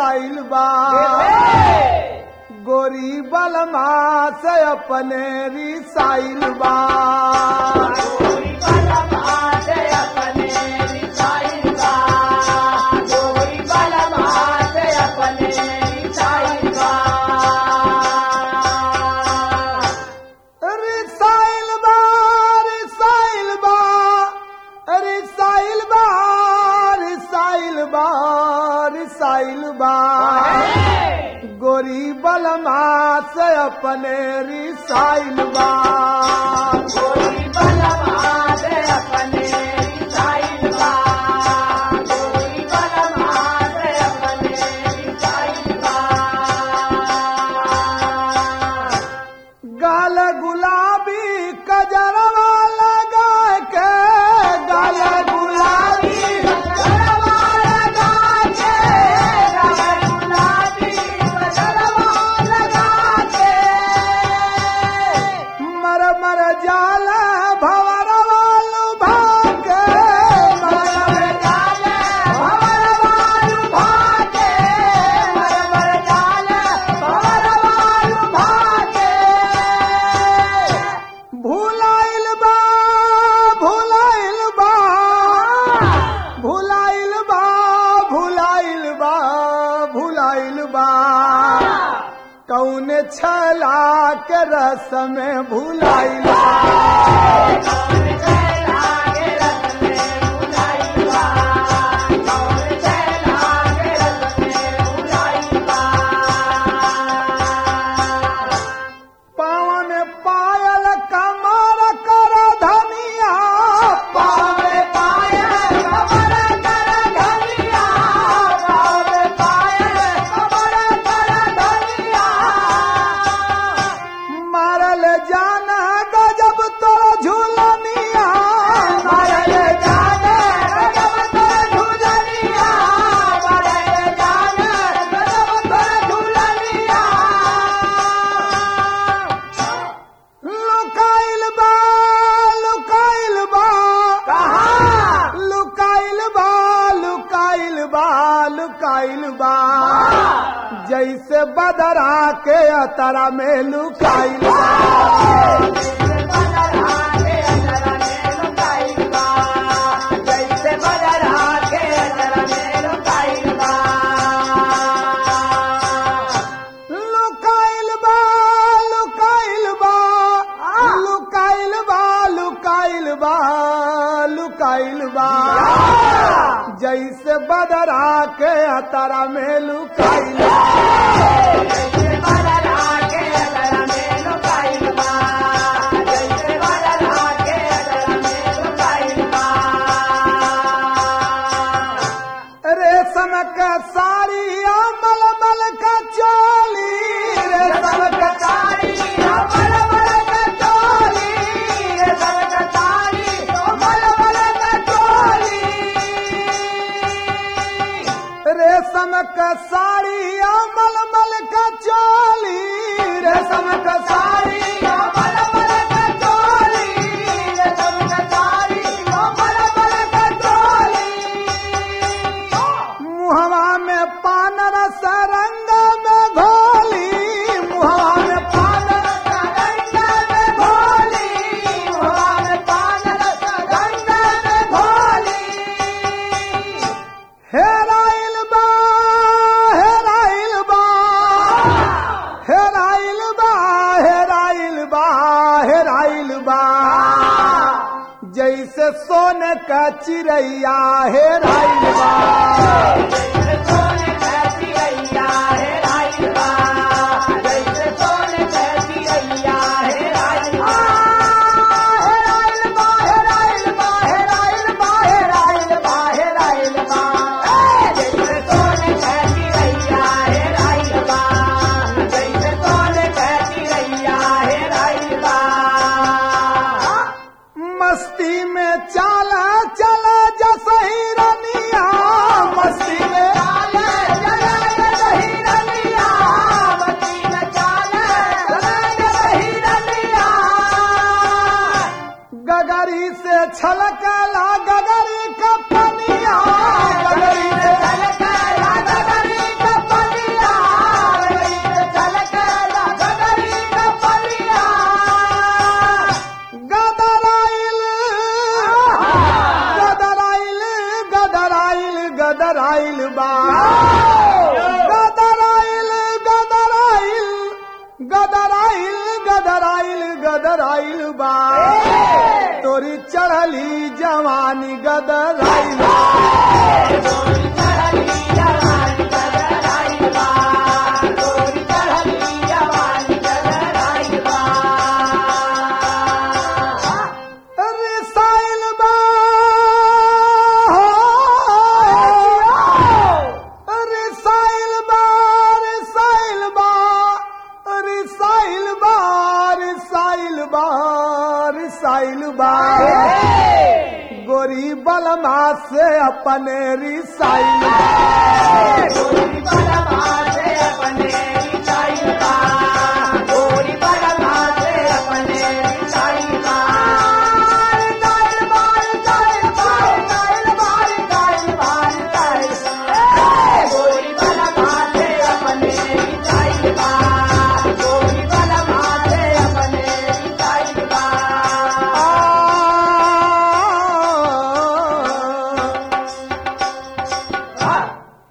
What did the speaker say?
लुकाइल बा गोरी बलमा से अपने रिसाइल बा रिसाइल बा रिसाइल बा रिसाइल बा रिसाइल बा रिसाइल बा गोरी बलमा से अपने रिसाइल बा गाल गुलाबी कजरवा लगा के गाल गुलाबी मर मर जाल भवरवा लुभा के मर मर जाल भवरवा लुभा के मर मर जाल भवरवा लुभा के भुलाइल बा भुलाइल बा भुलाइल बा भुलाइल बा भुलाइल बा कौन छला के रस में भुलाइल बा पावन पायल कमर कर धनिया पावन पायल कमर कर धनिया पावन पायल कमर कर धनिया मारल जाना गजब तो झूलनिया मारल जाना गजब तो झूलनिया मारल जाना गजब तो झूलनिया लुकाइल बा लुकाइल बा कहा लुकाइल बा लुकाइल बा लुकाइल बा जैसे बदरा के अतरा में लुकाइल बा लुकाइल बा लुकाइल बा लुकाइल बा लुकाइल बा लुकाइल बा जैसे बदरा के अतरा में लुकाइल बा रेशम का साड़ी मल मल का चोली रेशम का साड़ी मल मल का चोली रेशम का साड़ी मल मल का चोली रेशम का साड़ी मल मल का चोली रेशम का साड़ी मल मल का चोली रेशम का साड़ी मल मल का चोली मुहवा में पान रस रंग में घोली मुहवा में पान रस रंग में घोली मुहवा में पान रस रंग में घोली हेराइल बा हेराइल बा हेराइल बा हेराइल बा हेराइल बा जैसे सोने का चिड़ैया हेराइल बा मस्ती में चाला चला जसही रनिया मस्ती गदराइल बा गदराइल गदराइल गदराइल गदराइल गदराइल बा तोरी चढ़ली जवानी गदराइल बा रिसाइल बा रिसाइल बा रिसाइल बा रिसाइल बा रिसाइल बा रिसाइल बा गोरी बलमा से अपने री